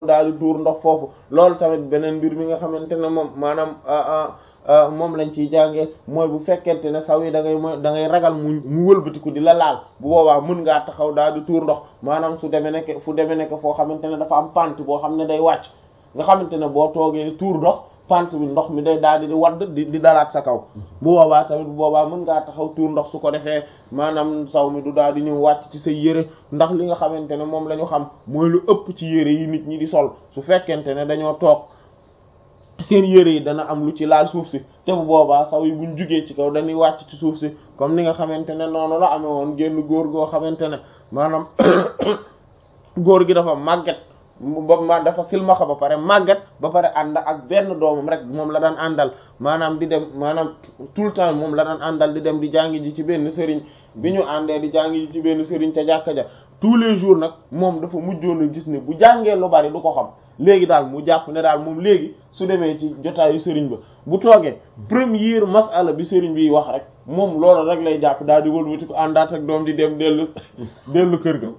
daal di tuur ndox foofu loolu tamit beneen mbir mi nga xamante ne moom maanaam moom lañ ciy jàngee mooy bu fekkente ne saw yi da ngay mooy da ngay ragal mu mu wëlbatiku di la laal bu boobaa mën ngaa taxaw daal di tuur ndox maanaam su demee nekk fu demee nekk foo xamante ne dafa am pant boo xam ne day wàcc nga xamante ne boo toogee tuur ndox pant bi ndox mi day daal di wadd di di dalaat sa kaw bu boobaa tamit bu boobaa mën ngaa taxaw tuur ndox su ko defee maanaam saw mi du daal di ñëw wàcc ci sa yére ndax li nga xamante ne moom la ñu xam mooy lu ëpp ci yére yi nit ñi di sol su fekkente ne dañoo toog seen yére yi dana am lu ci laal suuf si te bu boobaa saw yi buñ jugee ci kaw dañuy wàcc ci suuf si comme ni nga xamante ne noonu la amee woon génn góor goo xamante ne maanaam góor gi dafa màgget ba ma dafa silmaxa ba pare màgget ba pare ànd ak benn doomam rek moom la daan àndal maanaam di dem maanaam tout le temps moom la daan àndal di dem di jàngi ji ci benn sëriñ bi ñu àndee di jàngi ji ci benn sëriñ ca jàkka ja tous les jours nag moom dafa mujjoon a gis ne bu jàngee lu bari du ko xam léegi daal mu jàpp ne daal moom léegi su demee ci jotaayu sëriñ ba bu toogee première masala bi sëriñ bi wax rek moom loolu rek lay jàpp daal di wëlbati ko àndaat ak doom di dem dellu dellu kër ga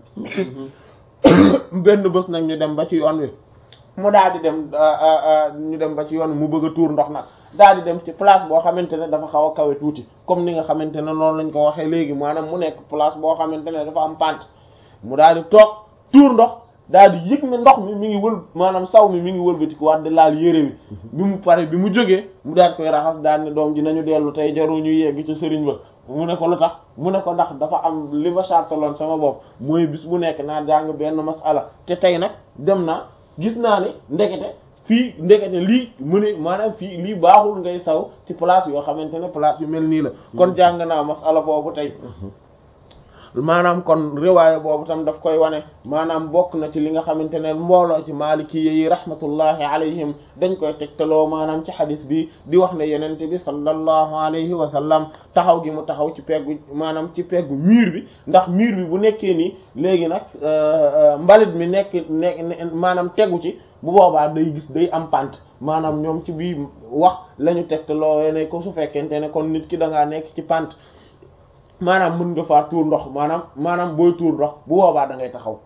benn bés nag ñu dem ba ci yoon wi mu daal di dem ñu dem ba ci yoon wi mu bëgg a tuur ndox nag daal di dem ci place boo xamante ne dafa xaw a kawe tuuti comme ni nga xamante ne noonu lañ ko waxee léegi maanaam mu nekk place boo xamante ne dafa am pant mu daal di toog tuur ndox daal di yëg ne ndox mi mi ngi wël maanaam saw mi mi ngi wëlbati ko waat di laal yére wi bi mu pare bi mu jógee mu daal koy raxas daal ne doom ji nañu dellu tey jaru ñu yegg ci sëriñ ba mu ne ko lu tax mu ne ko ndax dafa am li ma sartaloon sama bopp mooy bis bu nekk naa jàng benn masala te tey nag dem naa gis naa ne ndekete fii ndekete lii mu ne maanaam fii lii baaxul ngay saw ci place yoo xamante ne place yu mel nii la kon jàng naa masala boobu tey maanaam kon riwaaya boobu tam daf koy wane maanaam bokk na ci li nga xamante ne mbooloo ci maaliki yi rahmatullahi alayhim dañ koy tegtaloo maanaam ci xadis bi di wax ne yenente bi sallallahu alayhi wa sallam taxaw gi mu taxaw ci peggu maanaam ci peggu mur bi ndax mur bi bu nekkee nii léegi nag mbalit mi nekk nekk maanaam tegu ci bu boobaa day gis day am pant maanaam ñoom ci bii wax la ñu tegtaloo ne ko su fekkente ne kon nit ki da ngaa nekk ci pant maanaam mën nga faa tuur ndox maanaam maanaam booy tuur ndox bu boobaa da ngay taxaw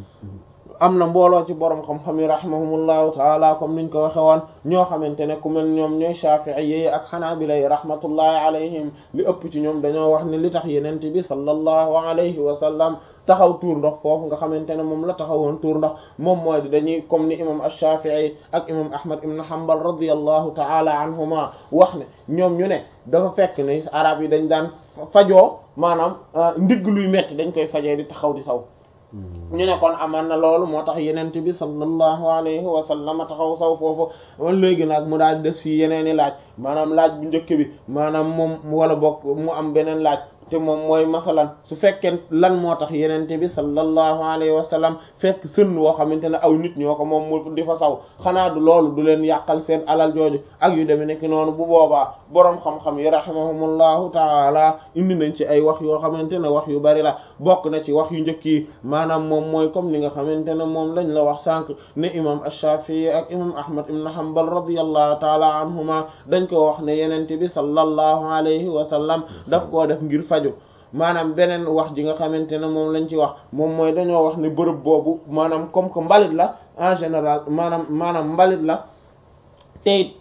am na mbooloo ci borom xam-xam yi rahimahumullahu taala comme niñ ko waxe woon ñoo xamante ne ku mel ñoom ñooy shafi'i yi ak xanaabila yi rahmatullahi alayhim li ëpp ci ñoom dañoo wax ne li tax yenente bi sallallahu alayhi wa sallam taxaw tuur ndox foofu nga xamante ne moom la taxawoon tuur ndox moom mooy di dañuy comme ni imam ash-shafi'i ak imam ahmad ibn hanbal radiyallahu taala anhuma wax ne ñoom ñu ne dafa fekk ne arab yi dañ daan fajoo maanaam ndigg luy metti dañ koy fajee di taxaw di saw ñu ne kon amaan na loolu moo tax yenent bi sallallahu alayhi wa sallam taxaw saw foofu léegi nag mu daal di des fii yeneeni laaj maanaam laaj bu njëkk bi maanaam moom wala bokk mu am beneen laaj te moom mooy masalan su fekkee lan moo tax yenente bi sallallahu alayhi wa sallam fekk sën woo xamante ne aw nit ñoo ko moom mu di fa saw xanaa du loolu du leen yàqal seen alal jooju ak yu demee nekk noonu bu boobaa boroom xam-xam yi rahimahumullahu taala indi nañ ci ay wax yoo xamante ne wax yu bari la bokk na ci wax yu njëkk yi maanaam moom mooy comme ni nga xamante ne moom lañ la wax sànq ne imam ash-Shafi'i ak imam Ahmad ibn Hanbal radiyallahu taala anhuma dañ ko wax ne yenente bi sallallahu alayhi wa sallam daf koo def ngir faju maanaam beneen wax ji nga xamante ne moom lañ ci wax moom mooy dañoo wax ne bërëb boobu maanaam comme que mbalit la en général maanaam maanaam mbalit la te it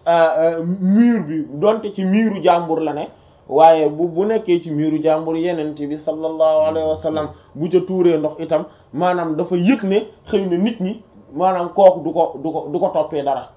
mur bi donte ci miiru jàmbur la ne waaye bu bu nekkee ci miiru jàmbur yenente bi sallallahu alayhi wa sallam bu ca tuuree ndox itam maanaam dafa yëg ne xëy na nit ñi maanaam kooku du ko du ko du ko toppee dara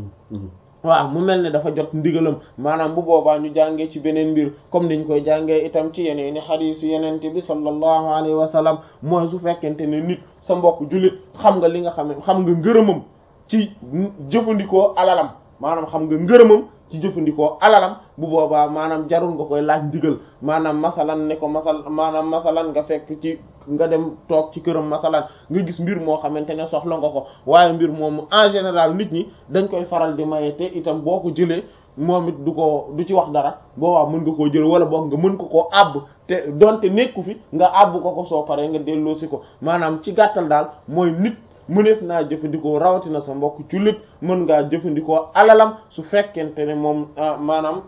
waaw mu mel ne dafa jot ndigalam maanaam bu boobaa ñu jàngee ci beneen mbir comme niñ koy jàngee itam ci yeneen i xadiis yenente bi sallallahu alayhi wa sallam mooy su fekkente ne nit sa mbokk jullit xam nga li nga xam ne xam nga ngërëmam ci jëfandikoo alalam maanaam xam nga ngërëmam ci jëfandikoo alalam bu boobaa maanaam jarul nga koy laaj ndigal maanaam masalan ne ko masal maanaam masalan nga fekk ci nga dem toog ci këram masalan nga gis mbir moo xamante ne soxla nga ko waaye mbir moomu en général nit ñi dañ koy faral di maye te itam boo ko jëlee moom it du ko du ci wax dara boobaa mën nga koo jël wala boog nga mën ko koo àbb te donte nekku fi nga àbb ko ko soo paree nga delloosi ko maanaam ci gàttal daal mooy nit mëneef naa jëfandikoo rawatina sa mbokk jullit mën ngaa jëfandikoo alalam su fekkente ne moom maanaam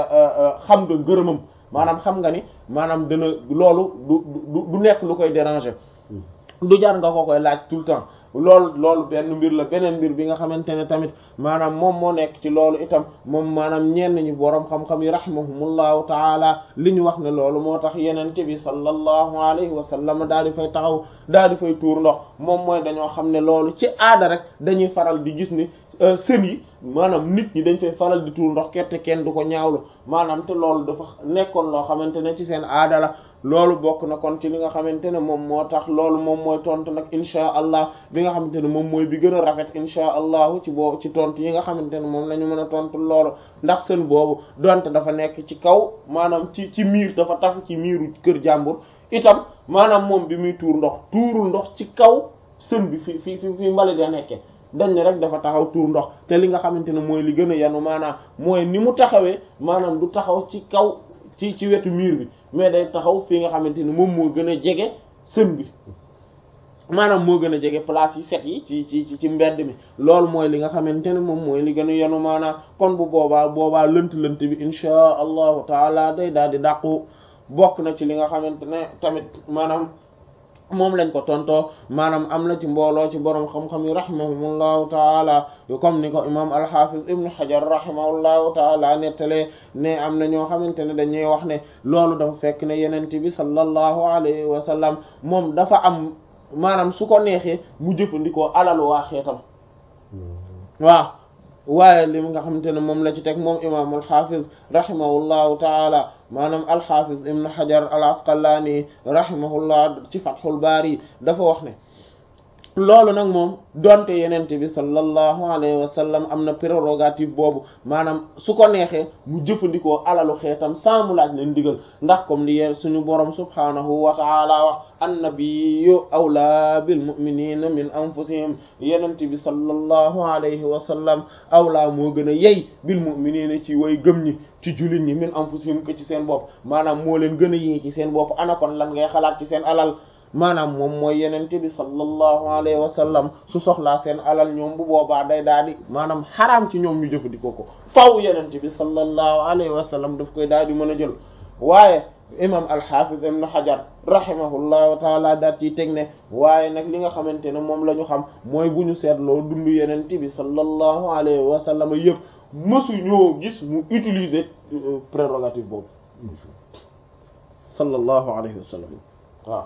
xam nga ngërëmam maanaam xam nga ni maanaam dana loolu du du du nekk lu koy déranger du jar nga ko koy laaj tout le temps loolu loolu benn mbir la beneen mbir bi nga xamante ne tamit maanaam moom moo nekk ci loolu itam moom maanaam ñenn ñi boroom xam-xam yi rahimahumullahu taala li ñu wax ne loolu moo tax yenente bi sallallahu alayhi wa sallam daal di fay taxaw daal di fay tuur ndox moom mooy dañoo xam ne loolu ci aada rek dañuy faral di gis ni sën yi maanaam nit ñi dañ fay faral di tuur ndox kette kenn du ko ñaawlu maanaam te loolu dafa nekkoon loo xamante ne ci seen aada la loolu bokk na kon ci li nga xamante ne moom moo tax loolu moom mooy tontu nag insha allah bi nga xamante ne moom mooy bi gën a rafet insha allahu ci boo ci tontu yi nga xamante ne moom la ñu mën a tontu loolu ndax sën boobu donte dafa nekk ci kaw maanaam ci ci miir dafa tafu ci miiru kër jàmbur itam maanaam moom bi muy tuur ndox tuurul ndox ci kaw sën bi fi fi fi fi mbalit ya nekke dañ ne rek dafa taxaw tuur ndox te li nga xamante ne mooy li gën a yanu maanaam mooy ni mu taxawee maanaam du taxaw ci kaw ci ci wetu miir bi mais day taxaw fi nga xamante ni moom moo gën a jege sën bi maanaam moo gën a jege place yi set yi ci ci ci mbedd mi loolu mooy li nga xamante ne moom mooy li gën a yanu maanaam kon bu boobaa boobaa lënt-lënt bi insha allahu taala day daal di dàqu bokk na ci li nga xamante ne tamit maanaam moom lañ ko tontoo maanaam am na ci mbooloo ci borom xam-xam yi rahimahumullahu taala comme ni ko imam alhafiz ibnu hajar rahimahullahu taala nettalee ne am na ñoo xamante ne dañuy wax ne loolu dafa fekk ne yenente bi sallallahu alayhi wa sallam moom dafa am maanaam su ko neexee mu jëfandikoo alalu waa xeetam waaw waaye li nga xamante ne moom la ci teg moom imam alhafiz rahimahullahu taala maanaam alxafiz ibn hajar al asqalaani rahimahullah ci fathul baari dafa wax ne loolu nag moom donte yenente bi sallallahu alayhi wa sallam am na prérogative boobu maanaam su ko neexee mu jëfandikoo alalu xeetam sans mu laaj leen digal ndax comme li yeen suñu borom subhaanahu wa taala wax annabiyyu awlaa bil mu'minina min anfusihim yenente bi sallallahu alayhi wa sallam awlaa moo gën a yey bil mu'minina ci way gëm ñi ci jullit ñi min anfusihim ko ci seen bopp maanaam moo leen gën a yee ci seen bopp ana kon lan ngay xalaat ci seen alal maanaam moom mooy yenente bi sallallahu alayhi wa sallam su soxlaa seen alal ñoom bu boobaa day daal di maanaam xaraam ci ñoom ñu jëfandikoo ko faw yenente bi sallallahu alayhi wa sallam daf koy daal di mën a jël waaye imam alxafiz ibn hajar rahimahullahu taala daat yi teg ne waaye nag li nga xamante ne moom la ñu xam mooy bu ñu seetloo dund yenente bi sallallahu alayhi wa sallam yëpp mësu ñoo gis mu utiliser prérogative boobu sallallahu alayhi wa sallam waaw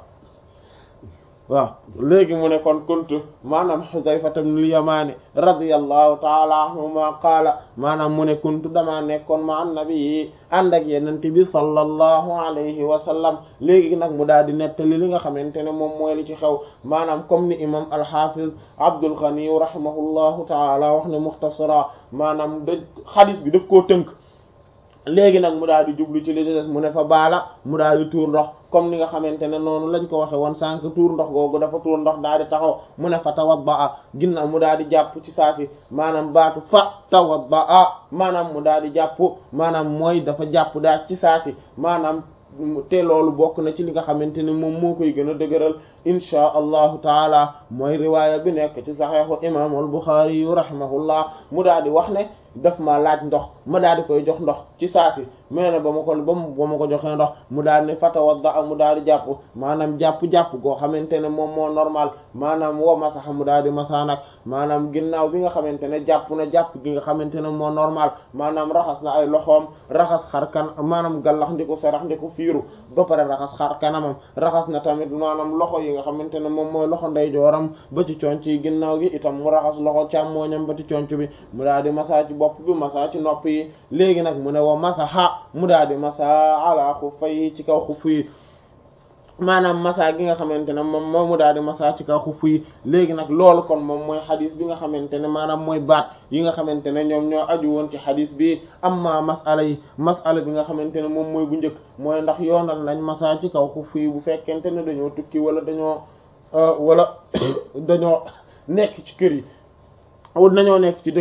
waaw léegi mu ne kon kuntu maanaam Xudayfata ibnul Yamaani radiyallahu taala anhuma qaala maanaam mu ne kuntu damaa nekkoon ma annabi ànd ak Yonent bi sallallahu alayhi wa sallam léegi nag mu daal di nettali li nga xamante ne moom mooy li ci xew maanaam comme ni imam al-Hafiz Abdul Ghani rahimahullahu taala wax ne muxtasara maanaam da xadis bi daf koo tënk léegi nag mu daal di jublu ci li des mu ne fa baala mu daal di tuur ndox comme ni nga xamante ne noonu lañ ko waxe woon sànq tuur ndox googu dafa tuur ndox daal di taxaw mu ne fa tawadda ginnaaw mu daal di jàpp ci saasi maanaam baatu fa tawadda maanaam mu daal di jàpp maanaam mooy dafa jàpp daal ci saasi maanaam te loolu bokk na ci li nga xamante ne moom moo koy gën a dëgëral inchaa allahu taala mooy riwaaya bi nekk ci saxeexu imaamu al-Buxaari yu rahimahullah mu daal di wax ne daf ma laaj ndox ma daal di koy jox ndox ci saasi mais ne ba ma ko ba ba ma ko joxee ndox mu daal ne fatawadda mu daal di jàpp maanaam jàpp-jàpp goo xamante ne moom moo normal maanaam woo masaxa mu daal di masa nag maanaam ginnaaw bi nga xamante ne jàpp na jàpp gi nga xamante ne moo normal maanaam raxas na ay loxoom raxas xar kan maanaam gallax ndiku sarax ndiku fiiru ba pare raxas xar kanamam raxas na tamit maanaam loxo yi nga xamante ne moom mooy loxo ndeyjooram ba ci conc yi ginnaaw gi itam mu raxas loxo càmmooñam ba ci conc bi mu daal di masa ci bopp bi masa ci nopp yi léegi nag mu ne wa masaha mu daal di masa ala xuffay ci kaw xuff yi maanaam masa gi nga xamante ne moom moom mu daal di masa ci kaw xuff yi léegi nag loolu kon moom mooy xadis bi nga xamante ne maanaam mooy baat yi nga xamante ne ñoom ñoo aju woon ci xadis bi amma masala yi masala bi nga xamante ne moom mooy bu njëkk mooy ndax yoonal nañ masa ci kaw xuff yi bu fekkente ne dañoo tukki wala dañoo wala dañoo nekk ci kër yi wut nañoo nekk ci dëkk bi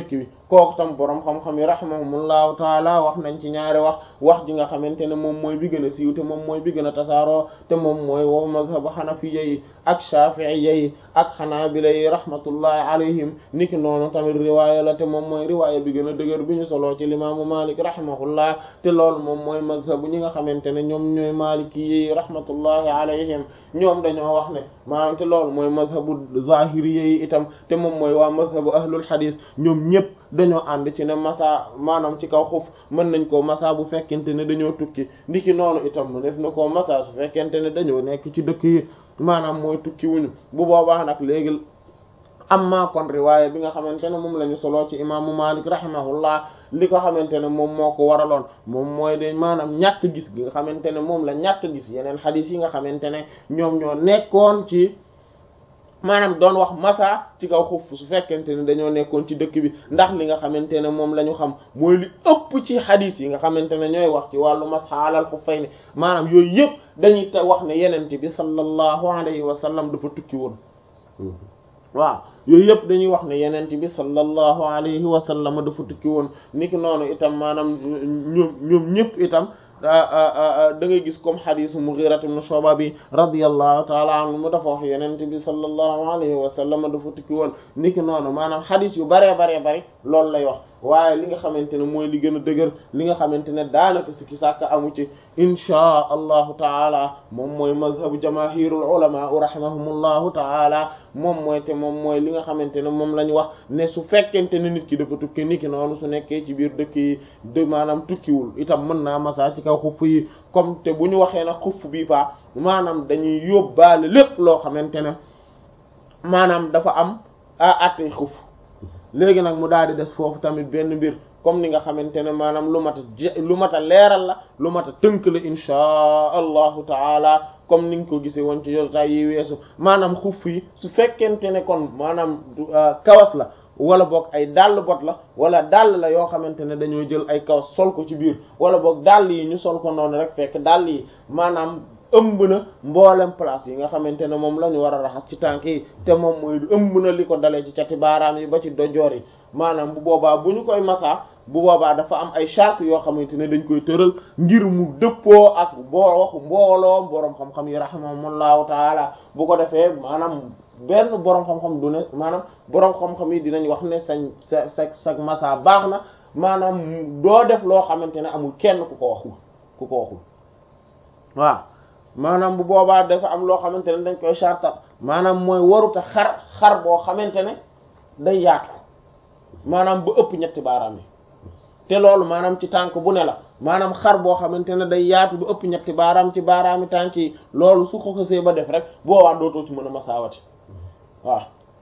kooku tam boroom xam-xam yi rahimahumullahu taala wax nañ ci ñaari wax wax ji nga xamante ne moom mooy bi gën a siiw te moom mooy bi gën a tasaaroo te moom mooy wa mazhabu xanafiya yi ak shafi'iyya yi ak xanaabila yi rahmatullahi alayhim niki noonu tamit riwaaya la te moom mooy riwaaya bi gën a dëgër bi ñu soloo ci limaamu malik rahimahullah te loolu moom mooy mazhabu ñi nga xamante ne ñoom ñooy maliki yi rahmatullahi alayhim ñoom dañoo wax ne maanaam te loolu mooy mazhabu zahiriyya yi itam te moom mooy waa mazhabu ahlul hadith ñoom ñëpp dañoo ànd ci ne masa maanaam ci kaw xuf mën nañ koo masa bu fekkente ne dañoo tukki ndiki noonu itam mu def na koo masa su fekkente ne dañoo nekk ci dëkk yi maanaam mooy tukki wuñu bu boobaa nag léegi amma kon riwaaya bi nga xamante ne moom la ñu soloo ci imaamu Malik rahimahullah li ko xamante ne moom moo ko waraloon moom mooy de maanaam ñàkk gis gi nga xamante ne moom la ñàkk gis yeneen xadiis yi nga xamante ne ñoom ñoo nekkoon ci maanaam doon wax masa ci kaw xuf su fekkente ne dañoo nekkoon ci dëkk bi ndax li nga xamante ne moom la ñu xam mooy li ëpp ci xadiis yi nga xamante ne ñooy wax ci wàllu masa alal xuffayni maanaam yooyu yëpp dañuy te wax ne yenente bi sallallahu alayhi wa sallam dafa tukki woon waaw yooyu yëpp dañuy wax ne yenente bi sallallahu alayhi wa sallam dafa tukki woon niki noonu itam maanaam ñoom ñoom ñëpp itam da ngay gis comme xadisu Mughira ibn Shu'ba bi radiyallahu ta'ala anhu mu dafa wax yenente bi sallallahu alayhi wa sallam dafa tukki woon niki noonu maanaam xadis yu baree baree bari loolu lay wax waaye li nga xamante ne mooy li gën a dëgër li nga xamante ne daanaka sikki sàkk amu ci inchaa allahu taala moom mooy mazhabu jamaahirul ulama rahimahumullahu taala moom mooy te moom mooy li nga xamante ne moom la ñu wax ne su fekkente ne nit ki dafa tukki niki noonu su nekkee ci biir dëkk yi de maanaam tukkiwul itam mën naa masa ci kaw xuff yi comme te bu ñu waxee nag xuff bii pa maanaam dañuy yóbbaale lépp loo xamante ne maanaam dafa am a attey xuff léegi nag mu daal di des foofu tamit benn mbir comme ni nga xamante ne maanaam lu mat a lu mat a leeral la lu mat a tënk la inchaa allahu taala comme ni nga ko gisee woon ci jotaay yi weesu maanaam xuff yi su fekkente ne kon maanaam kawas la wala boog ay dàll bot la wala dàll la yoo xamante ne dañoo jël ay kawas sol ko ci biir wala boog dàll yi ñu sol ko noonu rek fekk dàll yi maanaam ëmb na mboolem place yi nga xamante ne moom la ñu war a raxas ci tànk yi te moom mooy ëmb na li ko dalee ci cati baaraam yi ba ci dojoor yi maanaam bu boobaa bu ñu koy masaa bu boobaa dafa am ay charte yoo xamante ne dañ koy tëral ngir mu dëppoo ak boo waxu mbooloo boroom xam-xam yi rahimahumullahu taala bu ko defee maanaam benn boroom xam-xam du ne maanaam boroom xam-xam yi dinañ wax ne sañ sa sa sa masa baax na maanaam doo def loo xamante ne amul kenn ku ko waxul ku ko waxul waaw maanaam bu boobaa dafa am loo xamante ne dañ koy chartal maanaam mooy waruta xar xar boo xamante ne day yaatu maanaam ba ëpp ñetti baaraam yi te loolu maanaam ci tànk bu ne la maanaam xar boo xamante ne day yaatu ba ëpp ñetti baaraam ci baaraami tànk yi loolu su ko xësee ba def rek boobaa dootoo ci mën a masaawati waaw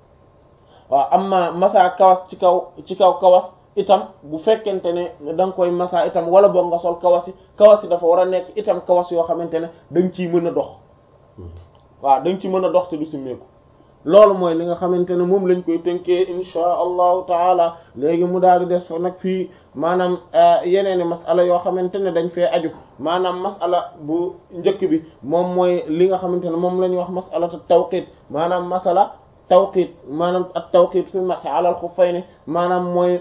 waaw amma masa kawas ci kaw ci kaw kawas itam bu fekkente ne da nga koy masa itam wala boog nga sol kawas yi kawas yi dafa war a nekk itam kawas yoo xamante ne da nga ciy mën a dox waaw da nga ci mën a dox te du simmeeku loolu mooy li nga xamante ne moom lañ koy tënkee insha allahu taala léegi mu daal di des fa nag fii maanaam yeneeni masala yoo xamante ne dañ fee aju maanaam masala bu njëkk bi moom mooy li nga xamante ne moom la ñuy wax masalatu tawqit maanaam masala tawqit maanaam at tawqit fi masa alal xuffayni maanaam mooy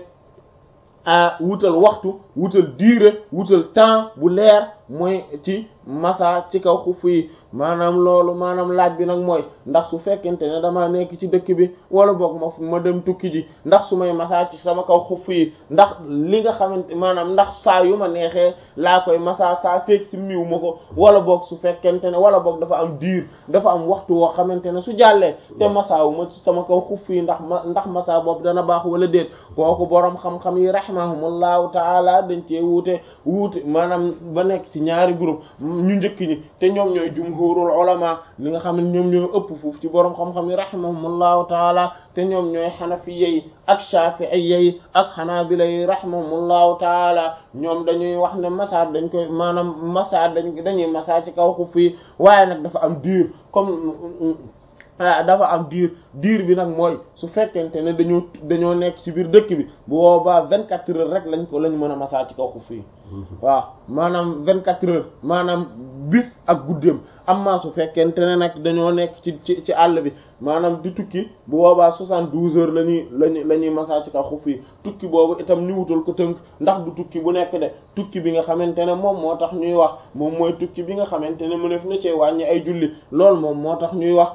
wutal waxtu wutal durée wutal temps bu leer mooy ci masa ci kaw xuff yi maanaam loolu maanaam laaj bi nag mooy ndax su fekkente ne dama nekk ci dëkk bi wala boog ma ma dem tukki ji ndax su may masa ci sama kaw xuff yi ndax li nga xamante maanaam ndax saa yu ma neexee laa koy masa saa feek si miw ma ko wala boog su fekkente ne wala boog dafa am diir dafa am waxtu woo xamante ne su jàllee te masa wu ma ci sama kaw xuff yi ndax ma ndax masa boobu dana baax wala déet kooku boroom xam-xam yi rahimahumullahu taala dañ cee wuute wuute maanaam ba nekk ci ñaari groupe ñu njëkk ñi te ñoom ñooy jumhurul ulama li nga xam ne ñoom ñooy ëpp foofu ci boroom xam-xam yi rahimahumullahu taala te ñoom ñooy xanafiyya yi ak shafi'iyya yi ak xanaabila yi rahimahumullahu taala ñoom dañuy wax ne masa dañ koy maanaam masa dañ dañuy masa ci kaw xuf yi waaye nag dafa am diir comme dafa am diir diir bi nag mooy su fekkente ne dañoo dañoo nekk ci biir dëkk bi bu boobaa vingt quatre heures rek lañ ko lañ mën a masaa ci kaw xuf yi waaw maanaam vingt quatre heures maanaam bis ak guddeem amma su fekkente ne nag dañoo nekk ci ci ci àll bi maanaam di tukki bu boobaa soixante-douze heures la ñuy lañu la ñuy masaa ci kaw xuf yi tukki boobu itam ñu wutal ko tënk ndax du tukki bu nekk de tukki bi nga xamante ne moom moo tax ñuy wax moom mooy tukki bi nga xamante ne mënef na cee wàññi ay julli loolu moom moo tax ñuy wax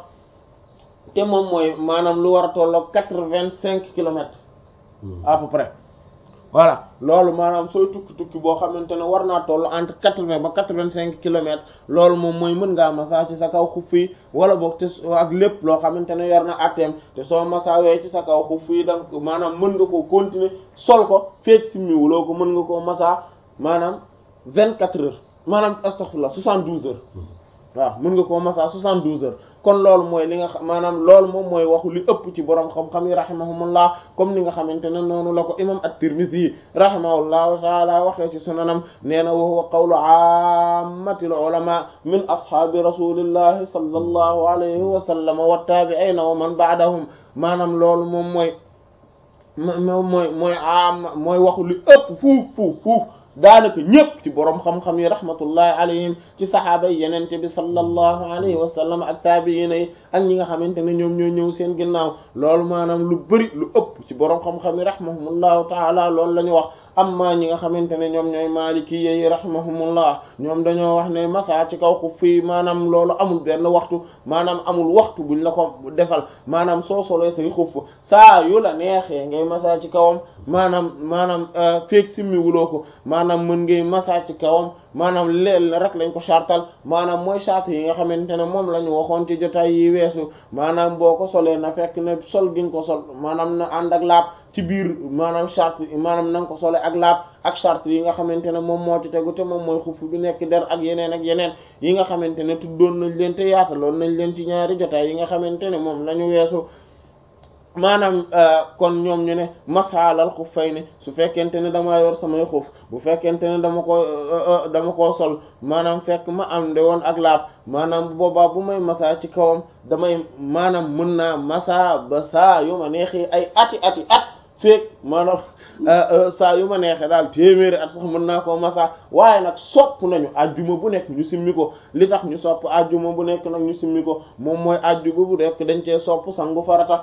te moom mooy maanaam lu war a tolloog quatre-vingt-cinq kilomètres à peu près voilà loolu maanaam sooy tukki tukki boo xamante ne war naa toll entre quatre-vingts ba quatre-vingt-cinq kilomètres loolu moom mooy mën ngaa masaa ci sa kaw xuf yi wala boog te ak lépp loo xamante ne yor na atteem te soo masaawee ci sa kaw xuf yi donc maanaam mën nga koo continuer sol ko feek simmiwuloo ko mën nga koo masaa maanaam vingt-quatre heures maanaam astaghfirullah soixante-douze heures waaw mën nga koo masaa soixante-douze heures kon loolu mooy li nga xam maanaam loolu moom mooy waxu li ëpp ci borom xam-xam yi rahimahumullah comme ni nga xamante ne noonu la ko imam at-Tirmidhi rahimahullahu taala waxee ci sunanam nee na wa huwa qawlu ammatil ulama min ashaabi rasulillahi sallallahu alayhi wa sallam wa tabi'ina wa man ba'dahum maanaam loolu moom mooy moom mooy mooy am mooy waxu li ëpp fuuf fuuf fuuf daanaka ñëpp ci borom xam-xam yi rahmatullahi alayhim ci saxaaba yi yenente bi sallallahu alayhi wa sallam ak taabiina yi ak ñi nga xamante ne ñoom ñoo ñëw seen ginnaaw loolu maanaam lu bari lu ëpp ci borom xam-xam yi rahimahumullahu taala loolu la ñu wax amma ñi nga xamante ne ñoom ñooy maaliki yi rahimahumullah ñoom dañoo wax ne masa ci kaw xuf fii maanaam loolu amul benn waxtu maanaam amul waxtu buñ la ko defal maanaam soo solee say xuf saa yu la neexee ngay masa ci kawam maanaam maanaam feek simmi wuloo ko maanaam mën ngay masa ci kawam maanaam leel rek lañ ko chartal maanaam mooy charte yi nga xamante ne moom la ñu waxoon ci jotaay yi weesu maanaam boo ko solee na fekk ne sol gi nga ko sol maanaam na ànd ak laab ci biir maanaam charte maanaam na nga ko sole ak laab ak charte yi nga xamante ne moom moo ci tegu te moom mooy xuf bi nekk der ak yeneen ak yeneen yi nga xamante ne tuddoon nañ leen te yaataloon nañ leen ci ñaari jotaay yi nga xamante ne moom la ñu weesu maanaam kon ñoom ñu ne masaalal xuffay ne su fekkente ne damaa yor samay xuf bu fekkente ne dama ko dama koo sol maanaam fekk ma am de woon ak laab maanaam bu boobaa bu may masa ci kawam damay maanaam mën naa masa ba saa yu ma neexee ay ati ati at feek maanaam saa yu ma neexee daal téeméeri at sax mën naa koo masa waaye nag sopp nañu ajjuma bu nekk ñu simmi ko li tax ñu sopp ajjuma bu nekk nag ñu simmi ko moom mooy ajjuma bu nekk dañ cee sopp sangu farata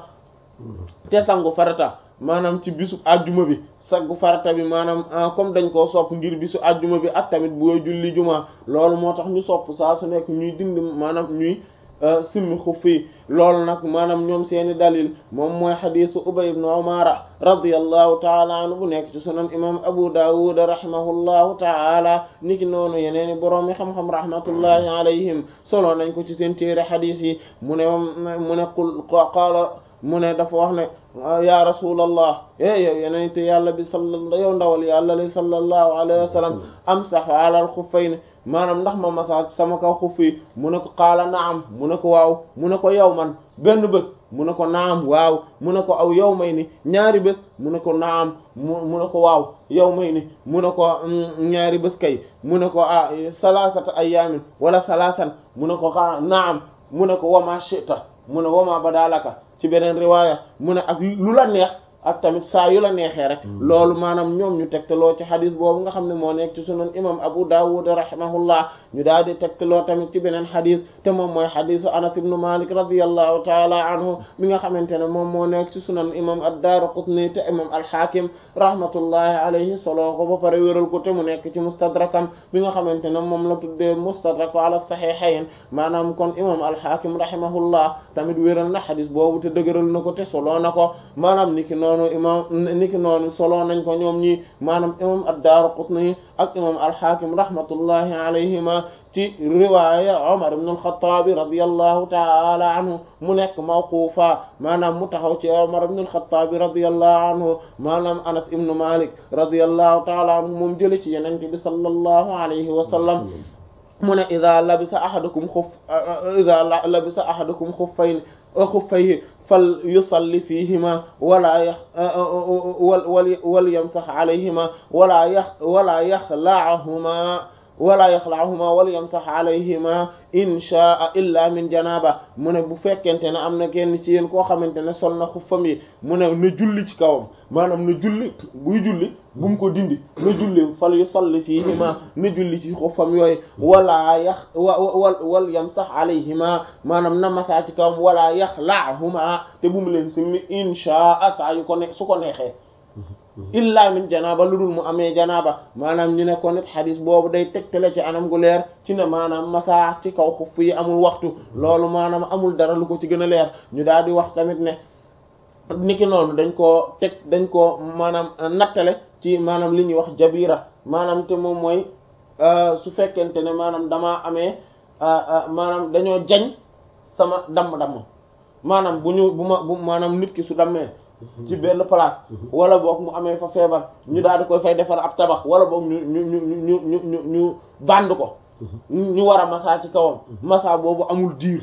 te sangu farata maanaam ci bisu ajjuma bi sangu farata bi maanaam comme dañ koo sopp ngir bisu ajjuma bi ak tamit booy julli juma loolu moo tax ñu sopp saa su nekk ñuy dindi maanaam ñuy simmi xuf yi loolu nag maanaam ñoom seeni dalil moom mooy xadisu ubay ibn umara radiyallahu taala anhu bu nekk ci sunan imam abu dawud rahimahullahu taala niki noonu yeneeni boroom yi xam-xam rahmatullahi alayhim solo nañ ko ci seen téere xadis yi mu ne mu ne qul qaala mu ne dafa wax ne ya rasulallah e yow yenente yàlla bi salla yow ndawal yàlla li sallallahu alayhi wa sallam amsahu ala al xuffayni maanaam ndax ma masa sama kaw xuff yi mu ne ko qaala naam mu ne ko waaw mu ne ko yow man benn bés mu ne ko naam waaw mu ne ko aw yow may ni ñaari bés mu ne ko naam mu mu ne ko waaw yow may ni mu ne ko ñaari bés kay mu ne ko ah salasata ayaamin wala salasan mu ne ko xaa naam mu ne ko wama shita mu ne wama badalaka ci beneen riwaaya mu ne ak lu la neex ak tamit saa yu la neexee rek loolu maanaam ñoom ñu tegtaloo ci xadis boobu nga xam ne moo nekk ci sunan imam abu dawud rahimahullah ñu daal di tegtaloo tamit ci beneen xadis te moom mooy xadisu anas ibnu malik radiyallahu taala anhu mi nga xamante ne moom moo nekk ci sunan imam ad-daraqutni te imam al-hakim rahmatullahi alayhi soloo ko ba pare wéral ko te mu nekk ci mustadrakam bi nga xamante ne moom la tuddee mustadrak ala sahihayn maanaam kon imam al-hakim rahimahullah tamit wéral na xadis boobu te dëgëral na ko te soloo na ko maanaam niki noonu imam niki noonu soloo nañ ko ñoom ñi maanaam imam ad-daraqutni ak imam al-hakim rahmatullahi alayhima ci riwaaya Umar ibn al-Khattab radiyallahu ta'ala anhu mu nekk mawqufa maanaam mu taxaw ci Umar ibn al-Khattab radiyallahu anhu maanaam Anas ibn Malik radiyallahu ta'ala anhu moom jële ci Yonent bi sallallahu alayhi wa sallam mu ne idha labisa ahadukum xuff idha labisa ahadukum xuffayn xuffayhi fal yusalli fihima wala yax wal wal yamsax alayhima wala yax wala yaxlaahuma wala yaxlaahuma wala yamsax alayhima inchaa illa min janaba mu ne bu fekkente ne am na kenn ci yéen koo xamante ne sol na xuffam yi mu ne na julli ci kawam maanaam na julli buy julli bu mu ko dindi na julli fal yusalli fiihima na julli ci xuffam yooyu wala yax wa wal wal yamsax alayhima maanaam na masaa ci kawam wala yaxlaahuma te bu mu leen simmi inchaa saa yu ko ne su ko neexee illa min janaaba lu dul mu amee janaaba maanaam ñu ne ko nit xadis boobu day tegtale ci anam gu leer ci ne maanaam masa ci kaw xuff yi amul waxtu loolu maanaam amul dara lu ko ci gën a leer ñu daal di wax tamit ne niki noonu dañ koo teg dañ koo maanaam nattale ci maanaam li ñuy wax jabira maanaam te moom mooy su fekkente ne maanaam damaa amee maanaam dañoo jañ sama damm-damm maanaam bu ñu bu ma bu maanaam nit ki su dammee ci benn place wala boog mu amee fa feebar ñu daal di koy fay defar ab tabax wala boog ñu ñu ñu ñu ñu ñu ñu band ko ñu war a massa ci kawam massa boobu amul diir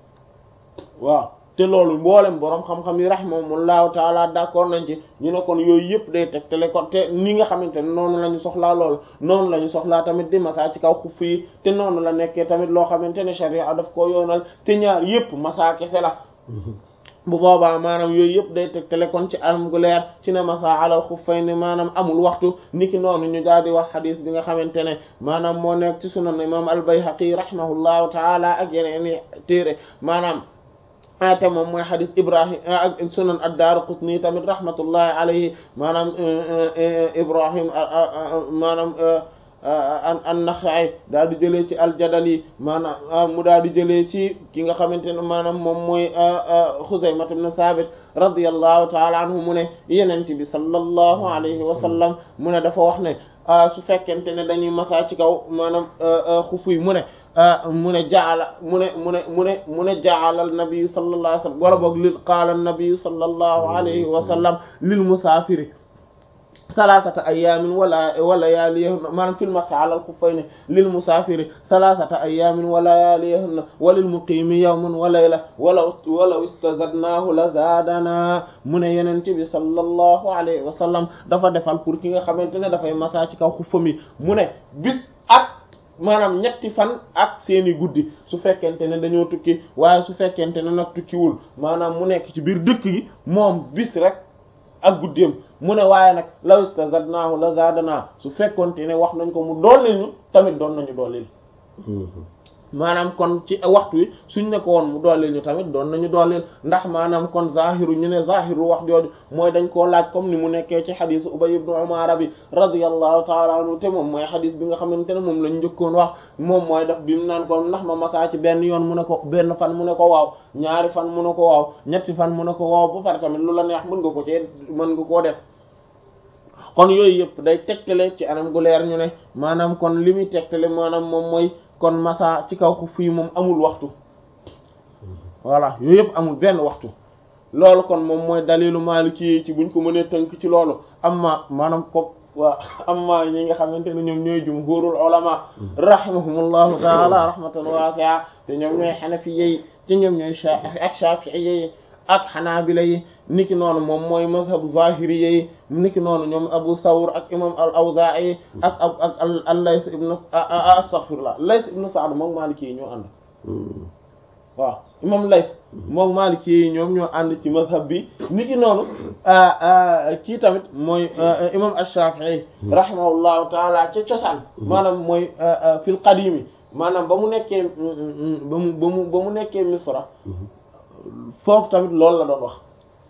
waaw te loolu mboolem boroom xam-xam yi rahimahumullahu taala d'accord nañ ci ñu ne kon yooyu yëpp day tegtale kon te ni nga xamante ne noonu la ñu soxlaa loolu noonu la ñu soxlaa tamit di massa ci kaw xuff yi te noonu la nekkee tamit loo xamante ne sharia daf ko yoonal te ñaar yëpp massa kese la bu boobaa maanaam yooyu yëpp day tegtale kon ci anam gu leer ci ne masa alal xuffayni maanaam amul waxtu niki noonu ñu daal di wax xadis bi nga xamante ne maanaam moo nekk ci sunan imam al-Bayhaqi rahimahullahu taala ak yeneen i téere maanaam ate moom mooy xadis Ibrahim ak sunan ad-Daraqutni tamit rahmatullahi alayhi maanaam Ibrahim maanaam an an Naxa'i daal di jëlee ci al-Jadali maanaam mu daal di jëlee ci ki nga xamante ne maanaam moom mooy Xuzayma ibn Saabit radiyallahu ta'ala anhu mu ne Yonent bi sallallahu alayhi wa sallam mu ne dafa wax ne su fekkente ne dañuy masa ci kaw maanaam xufu yi mu ne mu ne jaala mu ne mu ne mu ne mu ne jaala an-nabi sallallahu alayhi wa sallam wala boog lil qaala an-nabi sallallahu alayhi wa sallam lil musaafiri salaasata ayaamin wala wa layaaliyahunna maanaam fil mas'i ala al-xuffayni lil musaafiri salaasata ayaamin wa layaaliyahunna wa lil muqiimi yawmun wa layla walaw walaw istazadnaahu la zaadanaa mu ne Yonent bi sallallahu alayhi wa sallam dafa defal pour ki nga xamante ne dafay masa ci kaw xuffam yi mu ne bis ak maanaam ñetti fan ak seeni guddi su fekkente ne dañoo tukki waaye su fekkente ne nag tukkiwul maanaam mu nekk ci biir dëkk gi moom bis rek ak guddeem mu ne waaye nag law istazadnaahu la zaadana su fekkonte ne wax nañ ko mu dooleel ñu tamit doon nañu dooleel maanaam kon ci waxtu wi suñ ne ko woon mu dooleel ñu tamit doon nañu dooleel ndax maanaam kon zahiru ñu ne zahiru wax jooju mooy dañ koo laaj comme ni mu nekkee ci xadisu Ubay ibn Umar bi radiyallahu taala anhu te moom mooy xadis bi nga xamante ne moom lañ njëkkoon wax moom mooy daf bi mu naan ko ndax ma masaa ci benn yoon mu ne ko benn fan mu ne ko waaw ñaari fan mu ne ko waaw ñetti fan mu ne ko waaw ba pare tamit lu la neex mën nga ko cee mën nga koo def kon yooyu yëpp day tegtale ci anam gu leer ñu ne maanaam kon li muy tegtale maanaam moom mooy kon masa ci kaw xuff yi moom amul waxtu voilà yooyu yëpp amul benn waxtu loolu kon moom mooy dalilu maliki ci buñ ko mënee tënk ci loolu amma maanaam ko waa amma ñi nga xamante ne ñoom ñooy jumhurul ulama rahimahumullahu taala rahmatan wasi'a te ñoom ñooy xanafiye yi te ñoom ñooy ak shafi'iyye yi ak xanaabila yi niki noonu moom mooy mazhabu zahiri yi niki noonu ñoom abu thawr ak imam al awza'i ak ak ak al layth ibn astaghfirullah layth ibn sa'd moom maliki yi ñoo ànd waaw imam layth moom maliki yi ñoom ñoo ànd ci mazhab bi niki noonu kii tamit mooy imam ash-shafi'i rahimahullahu taala ca cosaan maanaam mooy fil qadimi maanaam ba mu nekkee ba mu ba mu ba mu nekkee misra foofu tamit loolu la doon wax